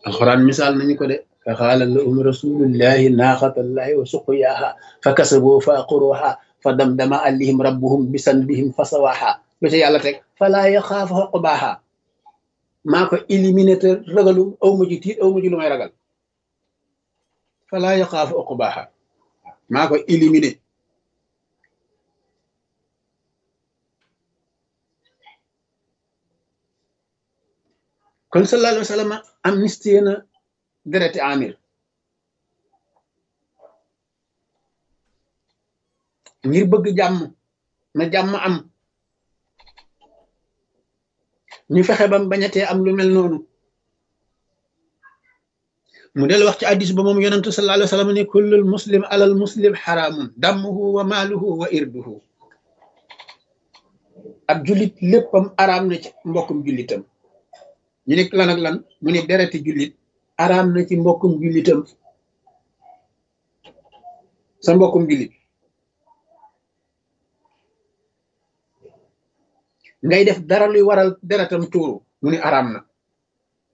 alxuraan misaal nañu ko de fa xaala lahum rasulullahi naaxatallahi wa suqyaaha fa kasaboo fa aqruha fa damdama alayhim rabbuhum bisanbihim fa sawaaha ba ca yàlla teg falaa yaxaafu xoqbaaha maa ko éliminé te ragalu aw ma ji tiit aw ma ji lu may ragal falaa yaxaafu xoqbaaha maa ko éliminé kon sallallahu alayhi wa sallam amnistie na dereti amir ngir bëgg jàmm na jàmm am ñu fexe bam bañatee am lu mel noonu mu del wax ci addis ba moom yonentu sallallahu alayhi wa sallam ne kullul muslim alal muslim xaraamun dammuhu wa maaluhu wa irduhu ab jullit léppam araam na ci mbokkum jullitam ñu ne lan ak lan mu ne dereti jullit araam na ci mbokkum jullitam sa mbokkum jullit ngay def dara luy waral deretam tuuru mu ne araam na